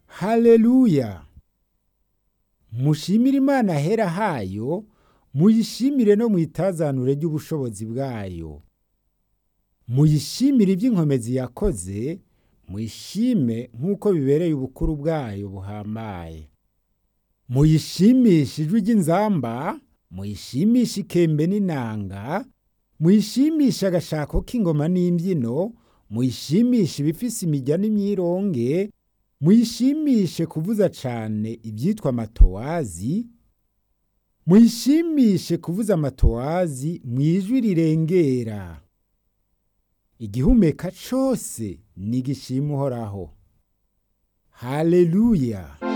haleluya mushimire imana hera hayo muyishimire no mu itazanure ry'ubushobozi bwayo muyishimire iby'inkomezi yakoze muyishime nk'uko bibereye ubukuru bwayo buhambaye muyishimishe ijwi ry'inzamba muyishimishe ikembe n'inanga muyishimishe agashako k'ingoma n'imbyino muyishimishe ibifise imijyana n'imyironge muyishimishe kuvuza cyane ibyitwa amatowazi muyishimishe kuvuza amatowazi mu ijwi rirengera igihumeka cyose ni igishima uhoraho haleluya